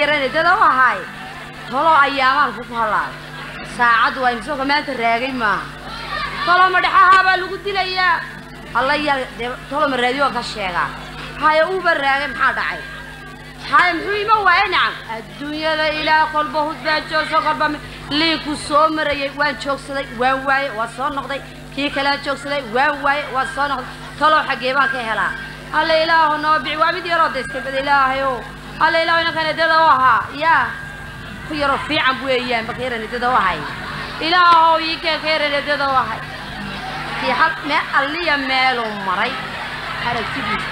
yaran eedada u ahaay toloo ayaamaan ku ku halaabay saacaddu waa imsooka maanta raagay maaha tolo madhaxahaabaa lagu dilayaa alla yaa dee tolo ma raadiyo ka sheegaa haya uuba raagay maxaa dhacay haya muxuu ima waayay nacam adduunyada ilaah kolba husbaa joogso kolba mi- liinku soo marayay waan joogsaday waan waaye waa soo noqday kii kalea joogsaday waan waaye waa soo noqday talow xaggee baan ka helaa alla ilaahu noo bici waa mid yaroo daystabada ilaahayo alla ilaahu inankan edada u ahaa yaa ku yaroo fiican weeyaan baka yaran edada u ahay ilaahow ii keen ka yaran edada u ahay kii hal mee alliya meeluu maray aragtidiisa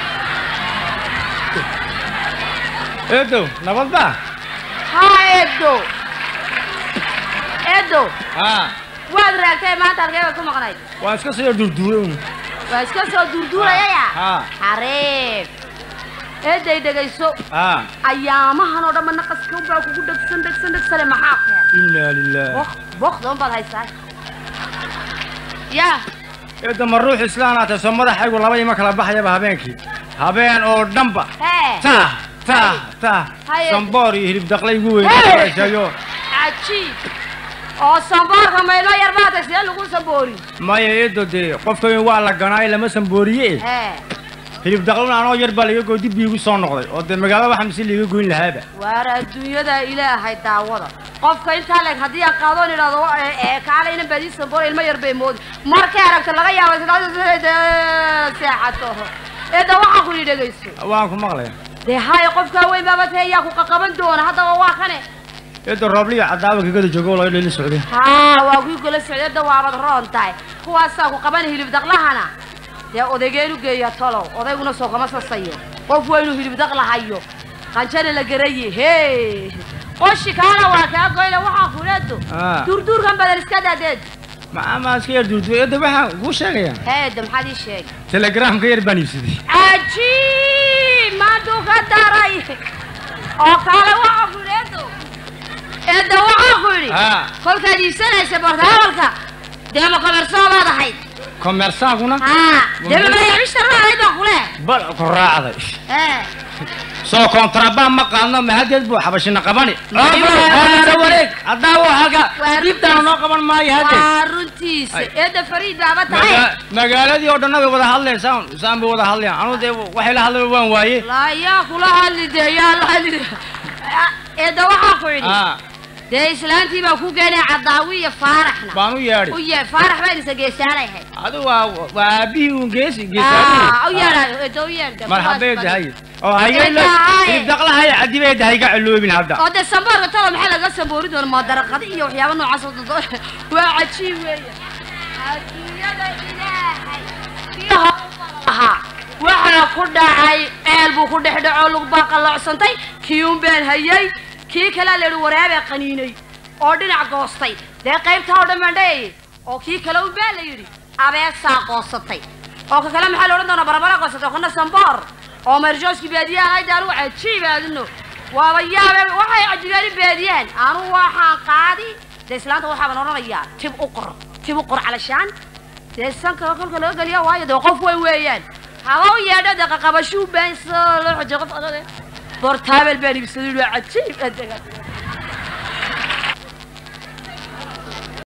eedow nabadba haa eedo eedo haa waad raagtay maanta halkee baad ku maqnayd waan iska soo durduuray un waa iska soo duurduurayaya haa xariif eeday dhegayso haa ayaamahan oo dhanba naqaska baa kugu dhegsan dhegsan dhegsane maxaa keen inaa lilah bok bokdoon baad haysaa yaa eedda ma ruux islaanaatay soo madaxaygu laba ima kala baxayaba habeenkii habeen oo dhanba hee tah tah tah Haye. samboor iyo hilib daqlay igu Hey. weynaayo cajiib oo samboorka maydho yar baatay sidee lagu samboori maya eedo dee qofka weyn waa la ganaayo lama sambooriye hee hilib daqlana anoo yar baa laga goy dib iigu soo noqday oo dee magaalada waxa mise liiga goyn lahaaba waar adduunyada ilaahay daawada qofka intaa leeg haddii aan qaadoon idhahdo ee ee kaale inan baadii samboor ilmo yar bay moodi markay aragto laga yaabo sidaasde seexato eedda waxaa ku yidhi dhegayso waan ku maqlaya dee haya qofkaa weyn baaba tee yaa ku qaqaban doona haddaba waa kane eedo roobliya cadaawa kagada joogo laga dheeli socday haa waa kuwii kula socday hadda waabad roon tahay kuwaasaa ku qaban hilib daqlahana dee odaygeenu geeya tolow odayguna soo kama sasayo qof waa inuu hilib daqla hayo qanjana la garaye hee qoshi kaana waa kaa goyna waxaa kuleedo Ah. duurduurkan badan iska daadeed ma iska yar durduuray eedo waxaan kuu sheegaya heeda maxaad ii sheegay telegramka yar baan iibsaday cajiib maantuu ka daray oo kaale waxaa kuleedo eedda waxaa ku yidhi haa kolkaad iibsanaysa bortaalka dee ma komersoo baad ahayd komersaankuna haa dee ma mayaabishtarra ahayd baa kule bal ku raacday ee soo kontrabaan ma qaadno mahadeed buu xabashina qabani Waa- wareeg haddaa waa halka Waa- dibtaana noo qaban maayo hadde waa runtiisa Ay. eedda fariid baaba tahay Maga- magaaladii oo dhanna way wada hadleen saan saan bay wada hadleen anu dee waxay la hadleen waan waaye laa yaa kula hadli dee yaa la hadli eedda waxaa ku yidhi aa dee islaantii baa ku geenay cadaawi iyo faaraxna baan u u yeedhi yee faarax baan isa geesaanay ahayd adu waa waa aabihii un geesi Ah, u geesaadi yeedhayo eedda u yeedha marxabay dahay oo hayay Dahay. hilib daqlahay cadibay dahay ga ciloobin hadda oo dee samboorka talo maxaa laga samboori doona maadaraqada iyo waxyaaba noocaas oo dado waa cajiib weeye adduunyada ilaahay biyaha ahaa waxaa ku dhacay ceel buu ku dhex dhacoo lug baa qalloocsantay kii un baan hayay kii kalea la yidhi waraabaa qaniinay oo dhinac goostay dee qaybtaa oo dhan baan dhayayay oo kii kale un baa la yidhi abeesaa goosatay oo ka kale maxaa la odhan doonaa barabara goosatay oo kana samboor oo marjooski baadiyaha ahayd anugu cajiib aadino waaba yaabe waxay cajibaani baadiyaan anugu waxaan qaadi dee islaanta waxaaban odhanayaa tib u qor tib u qor calashaan dee sanka kolka laga geliya waayo dee qof weyn weeyaan haba u yeedho dee qaqabashuu baan soo loo xojay qof adade bortaabel baan ibsaday waa cajiib